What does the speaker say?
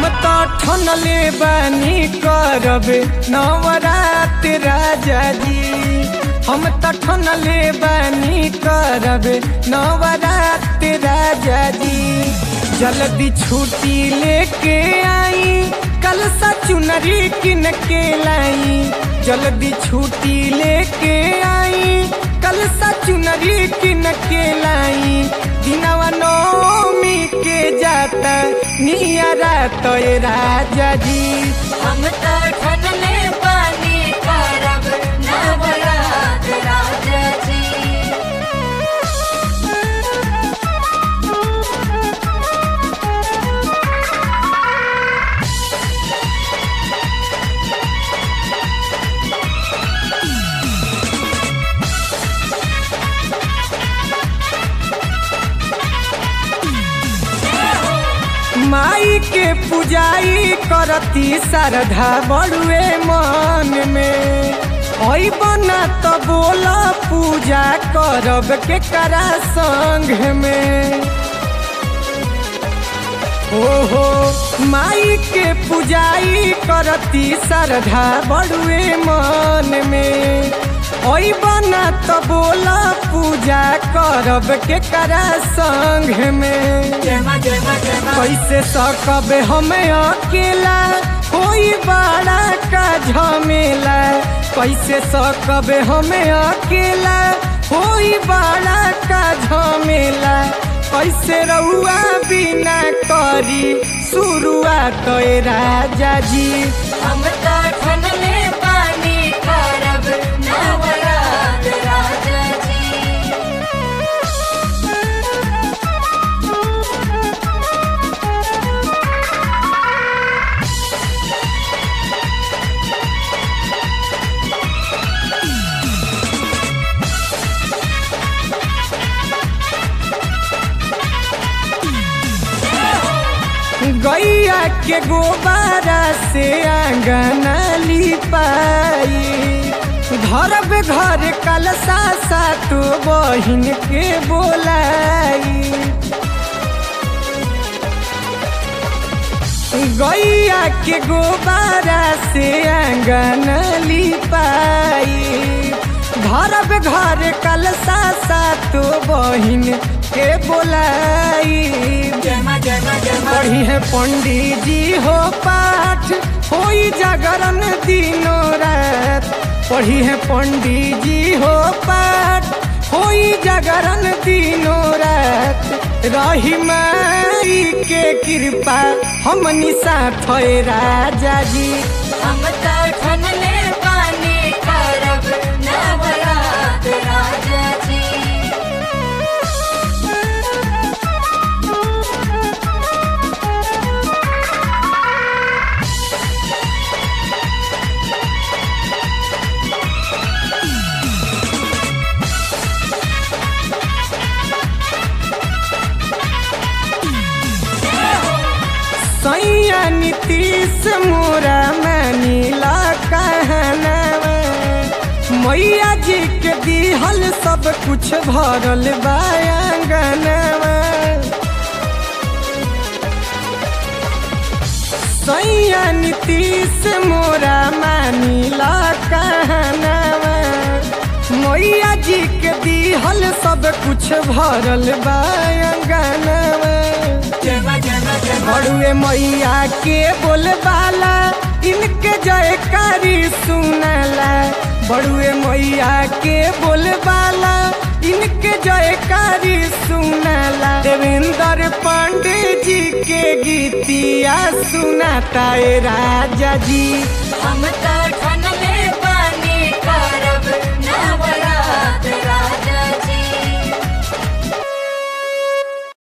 तो ठनले बानी करब नवरात राजा जी हम तो ठनले बानी करब नवरात राजा जी जल्दी छुट्टी लेके आई कल सा चुनरी किन के लाई जल्दी छुट्टी लेके आई कल सा चुनरी किन के लाई दिनवा नौमी के जाता नियरा तो राजा जी हम तो ठनले पानी करब नवरात राजा जी माई के पुजाई करती श्रद्धा बड़ुए मन में ओई बना तो बोला पूजा करब के करा संग में ओहो माई के पुजाई करती श्रद्धा बड़ुए मन में ओई बना तो बोला पूजा करब के करा संग में जय मां जय मां जय मां कैसे सकब हमें अकेला कोई बड़ा का झमेला कैसे सकब हमें अकेला कोई बड़ा का झमेला कैसे रहुआ बिना करी शुरुआत तो राजा जी हम तो ठनले पानी करब नवरात राजा जी गैया के गोबारा से आंगन लिपाई धरब घर कलसा सातो बहिन के बोलाई गैया के गोबारा से आंगन लिपाई धरब घर कलसा सातो बहिन के बोलाई जय मां जय मां जय मां पढ़ी है पंडित जी हो पाठ होई जागरण दिनों रात पढ़ी है पंडित जी हो पाठ होई जागरण दिनों रात रही माई के कृपा हमनी साथ है राजा जी हम तो ठनले पानी करब नवरात राजा जी सैया नीतीश मोरा मानीला कहनवा मैया जी के दिहल सब कुछ भरल बायांगनवा सैया नीतीश मोरा मानीला कहनवा मैया जी के दिहल सब कुछ भरल बायांगनवा जय मां जय मां जय मां बड़ुए मैया के बोलबाला इनके जयकारी सुनला बड़ुए मैया के बोलबाला इनके जयकारी सुनला देवेंद्र पांडे जी के गीतिया सुनाता ए राजा जी हम तो ठन